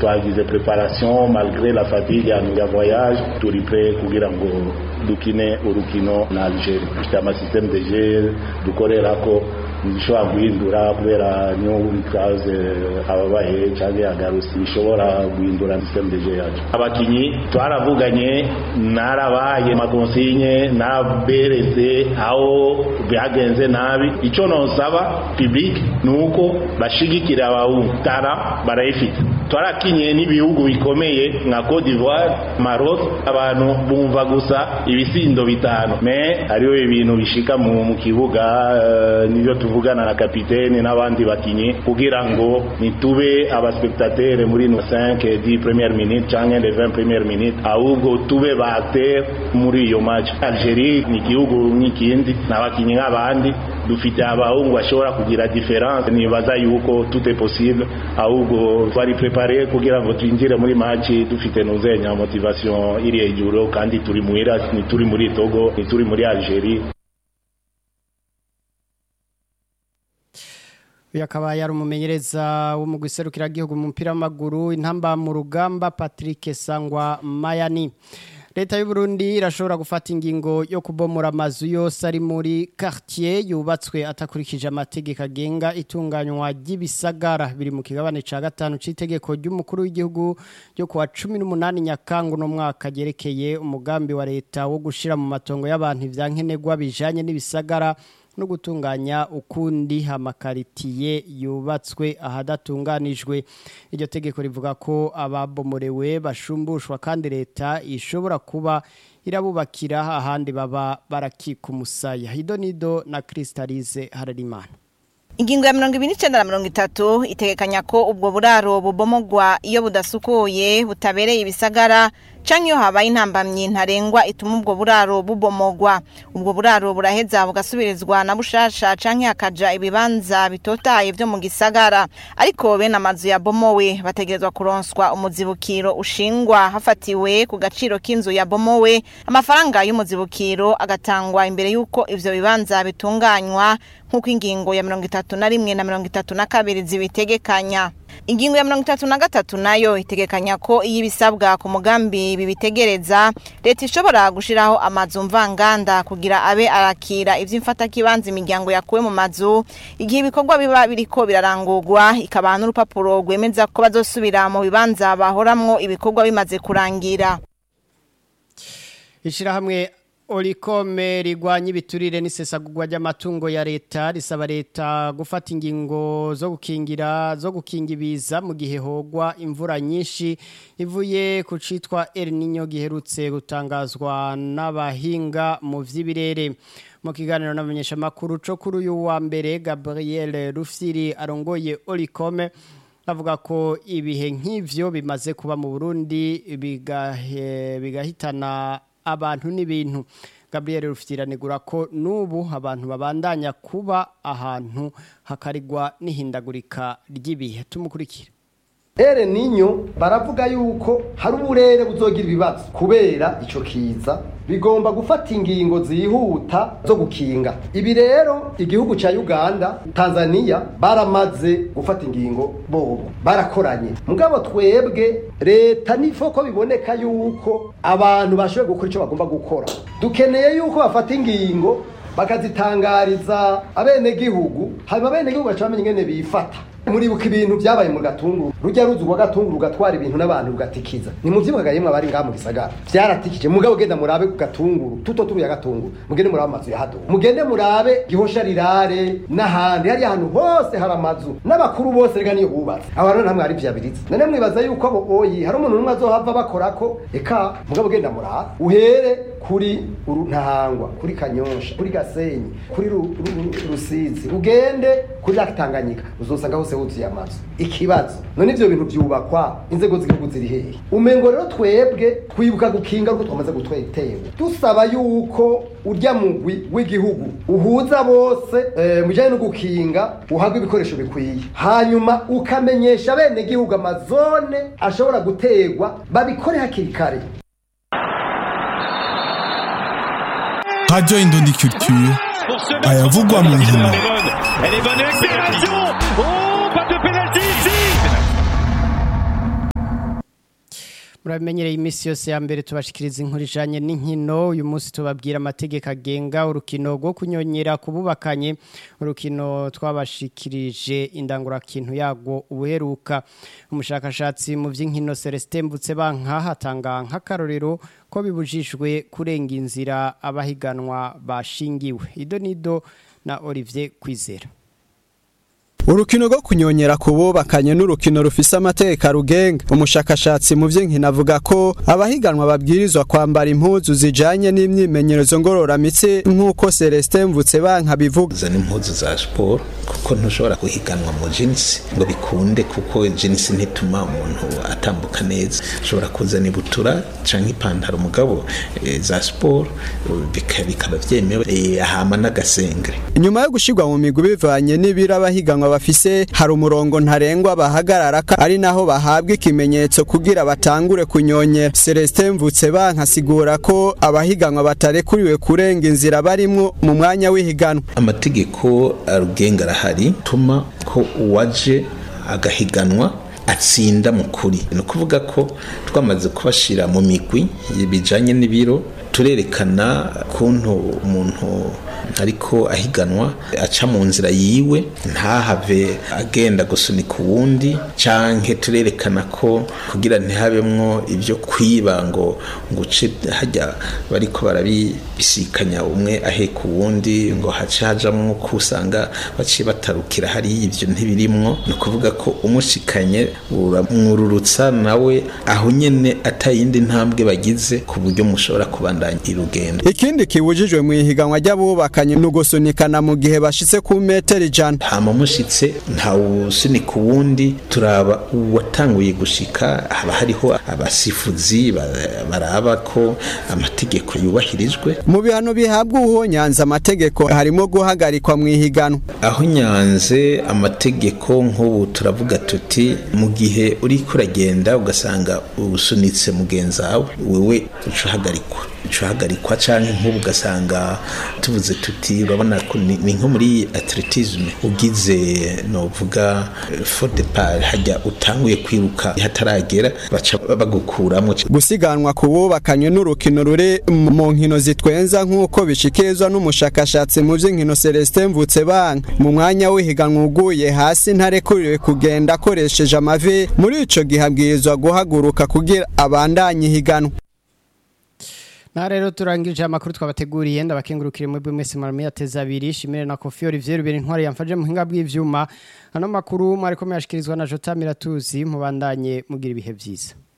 twagize preparation malgré la fatigue ya voyage turi pre kugira ngo dukine urukino na Algeria dufite amasysteme de jeu dukorerako bishobora guhindura kubera n'ikaze ababaye cyangwa agarusi bishobora guhindura systeme de jeu yacu abakinyi twaravuganye narabaye makonsinye nabereze aho byagenze nabi icyo nosaba public ni uko bashigikira abawutara barayifite twarakinye n'ibihugu bikomeye nka Cote d'Ivoire Maroc abantu bumva gusa ibisindo bitanu me hariho ibintu bishika mu, mu kibuga uh, nivyo tuvugana na kapitene n'abandi bakinyi kugira ngo nitube abaspectateur muri no 5 10 première minute canke les 20 première minute ahubwo tube ba acteur muri iyo match Algerie ni igihugu nk'ikindi n'abakinyi nk'abandi dufite abahungu bashobora kugira difference nibaza yuko tout est possible ahubwo twari prepare kugira ngo twinjire muri match dufite nuzenya motivation iri hejuru kandi turi muhira ni turi muri Togo ni turi muri Algerie uyu akaba yari umumenyereza wo mu gihugu mu mupira w'amaguru intamba mu rugamba patrick sangwa mayani leta y'u Burundi irashobora gufata ingingo yo kubomora amazu yose ari muri quartier yubatswe atakurikije amategeko agenga itunganywa ry'ibisagara biri mu kigabane ca gatanu c'itegeko ry'umukuru w'igihugu ryo kuwa 18 Nyakango no mwaka gerekeye umugambi wa leta wo gushira mu matongo y'abantu ivyankenerwa bijanye n'ibisagara no gutunganya ukundi amakaritiye yubatswe ahadatunganijwe iryo tegeko rivuga ko ababomorewe bashumbushwa kandi leta ishobora kuba irabubakira ahandi baba barakika umusaya idonido na Crystalize Hararimana Ingingo ya mirongo ibiri n'icenda na mirongo itatu itegekanya ko ubwo buraro bubomogwa iyo budasukuye butabereye ibisagara canke iyo habaye intambamyi ntarengwa ituma ubwo buraro bubomogwa ubwo buraro buraheza bugasubirizwa na bushasha canke hakaja ibibanza bitotaye vyo mu gisagara ariko bene amazu yabomowe bategerezwa kuronswa umuzibukiro ushingwa hafatiwe ku gaciro k'inzu yabomowe amafaranga y'umuzibukiro agatangwa imbere y'uko ivyo bibanza bitunganywa nk'uko ingingo ya mirongo itatu na rimwe na mirongo itatu na kabiri zibitegekanya ingingo ya mirongo itatu na gatatu nayo itegekanya ko iyo ibisabwa ku mugambi bibitegereza leta ishobora gushiraho amazu mvanganda kugira abe arakira ivy'imfatakibanza imiryango yakuwe mu mazu igihe ibikorwa biba biriko birarangurwa ikabaha n'urupapuro rwemeza ko bazosubira mu bibanza bahoramwo ibikorwa bimaze kurangira ishirahamwe Olikome rigwanya ibiturire n'isesagurwa ry'amatungo ya leta risaba leta gufata ingingo zo gukingira zo gukinga ibiza mu gihe hogwa imvura nyinshi ivuye ku citwa El Niño giherutse gutangazwa n'abahinga mu vy'ibirere mu kiganiro n'abamenyesha makuru co kuri uyu wa mbere Gabriel Rufsiri arongoye Olikome avuga ko ibihe nk'ivyo bimaze kuba mu Burundi bigahe bigahitana abantu n'ibintu Gabriel Rufiranegura ko nubu abantu babandanya kuba ahantu hakarigwa n'ihindagurika ry'ibihe tumukurikira ere ninyo baravuga yuko hari uburere buzogira ibibazo kubera ico kiza bigomba gufata ingingo zihuta zo gukinga ibi rero igihugu ca Uganda Tanzania baramaze gufata ingingo bobo barakoranye mugabo twebwe leta nifo ko biboneka yuko abantu bashoboye gukora ico bagomba gukora dukeneye yuko bafata ingingo bakazitangariza abenegihugu hanyuma abenegihugu baca bamenya ingene bifata muribuka ibintu byabaye mu gatunguru rujya ruzi rwa gatunguru rugatwara ibintu n'abantu rugatikiza ni mu vyibukaga yemwe abari ngaha mu gisagara vyaratikije mugabo genda murabe ku gatunguru tuto turuya gatunguru mugende murabe amazu ya hado mugende murabe gihosha rirare n'ahandi hariya ahantu hose hari amazu n'abakuru bose rega niyo bubatse abo rero namwe ari vyabiriza none mwibaza yuko abo oyi hari umuntu numwe azohava bakorako eka mugabo genda murabe uhere kuri ntahangwa kuri kanyosha kuri gasenyi kuri rusizi ugende kuri lakitanganyika uzosanga hose huzuye amazu ikibazo none ivyo bintu vyubakwa inzego z'igihugu ziri hehe umengo rero twebwe twibuka gukinga uko twamaze gutwetewe dusaba yuko urya mugwi w'igihugu uhuza bose e, mujanye no gukinga uhabwa ibikoresho bikwiye hanyuma ukamenyesha bene gihugu amazone ashobora gutegwa babikore hakiri kare Radio Indondi Culture ayavugwa mu nkino Elle est bonne avec pénalty Oh, pas de pénalty ici muramenyereye iminsi yose ya mbere tubashikiriza inkuru ijanye n'inkino uyu munsi tubabwira amategeko agenga urukino rwo kunyonyera kububakanye urukino twabashikirije indangurakintu yago ubuheruka umushakashatsi mu vy'inkino Celestin Mbutsebanka hatanga nk'akarorero ko bibujijwe kurenga inzira abahiganwa bashingiwe ido nido na Olivier Kwizera Urukino rwo kunyonyera kububakanye n'urukino rufise amateka rugenga umushakashatsi mu vy'inkino avuga ko abahiganwa babwirizwa kwambara impuzu zijanye n'imyimenyerezo ngororamitsi nk'uko Celestin Mvutse banka bivuga zana impuzu za sport kuko ntushobora guhiganwa mu jeans ngo bikunde kuko jeans ntituma umuntu atambuka neza ushobora kuzana ibutura canke ipantaro mugabo e, za sport bikaba vyemewe e, ahama n'agasengre inyuma yo gushirwa mu migwi bivanye n'ibiro abahiganwa bafise hari umurongo ntarengwa bahagarara ari naho bahabwa ikimenyetso kugira batangure kunyonyera Celestin Mvutse bankasigura ko abahiganwa batarekuriwe kurenga inzira barimwo mu mwanya w'ihiganwa amategeko arugenga arahari tuma ko uwaje agahiganwa atsinda mu kuri ni ukuvuga ko twamaze kubashira mu migwi bijanye n'ibiro turerekana kuntu umuntu ariko ahiganwa aca mu nzira yiwe ntahave agenda gusunika uwundi canke turerekana ko kugira ntihabemwo ibyo kwiba ngo nguce hajya bariko barabisikanya umwe aheka uwundi ngo hace hajamwo ko usanga baciye batarukira hariya ivyo ntibirimwo ni ukuvuga ko umushikanye uramwururutsa nawe aho nyene atayindi ntambwe bagize ku buryo mushobora kubandanya irugendo ikindi kibujijwe mu ihiganwa ry'abubakanye ni ugusunikana mu gihe bashitse ku metero ijana hama mushitse ntawusunika uwundi turaba uwatanguye gushika haba hariho abasifuzi baraba ko amategeko yubahirijwe mu bihano bihabwa uwo nyanza amategeko harimo guhagarikwa mu ihiganwa aho nyanze amategeko nk'ubu turavuga tuti mu gihe uriko uragenda ugasanga usunitse mugenzi wawe wewe uca uhagarikwa uca uhagarikwa canke nk'ubu ugasanga tuvuze tuti urabona ni nko muri atletisme ugize novuga for depart hajya utanguye kwiruka hataragera baca bagukuramo gusiganwa kububakanye n'urukino ruri mu nkino zitwenza nk'uko bishikirizwa n'umushakashatsi mu by'inkino Celestin Mvutse banka mu mwanya w'ihiganwa uguye hasi ntarekuriwe kugenda akoresheje amavi muri ico gihe abwirizwa guhaguruka kugira abandanye ihiganwa na rero turangije amakuru twabateguriye ndabakengurukire muri mwese mwaramiye ateza abiri shimire na Kofi Olivier Rubera intwari yamfaje mu hinga bw'ivyuma ano makuru mwariko muyashikirizwa na Jota Miratuzi mubandanye mugira ibihe vyiza